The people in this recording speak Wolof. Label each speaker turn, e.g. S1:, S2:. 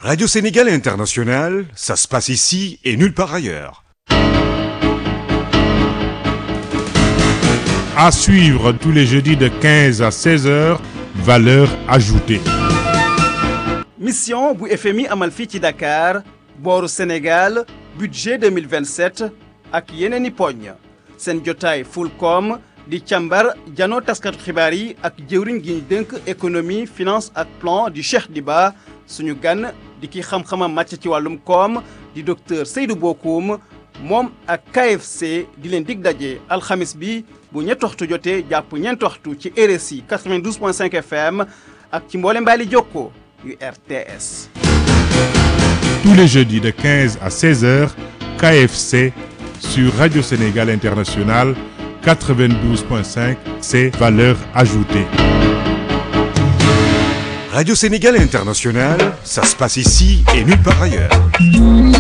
S1: Radio Sénégal International, ça se passe ici et nulle part ailleurs.
S2: À suivre tous les jeudis de 15 à 16 heures, valeur ajoutée.
S3: mission bu FMI amal fii ci Dakar booru Sénégal budget 2027 ak yeneen i poñ seen jotaay Fulcom di càmbar janoo taskatu xibaar yi ak jëwriñ gi ñu dénk économie finance ak plan di Cheikh Diba suñu gan di ki xam-xamam màcc ci wàllum koom di docteur Seydou Bokoum moom ak KFC di leen dig daje alxamis bi bu ñetti waxtu jotee jàpp ñeenti waxtu ci RSI 92.5 FM ak ci mboole mbaali jokko yu RTS.
S2: Tous les jeudis de 15 à 16 heures, KFC sur Radio Sénégal International 92.5, c'est valeur ajoutée.
S1: Radio Sénégal International, ça se passe ici et nulle part ailleurs.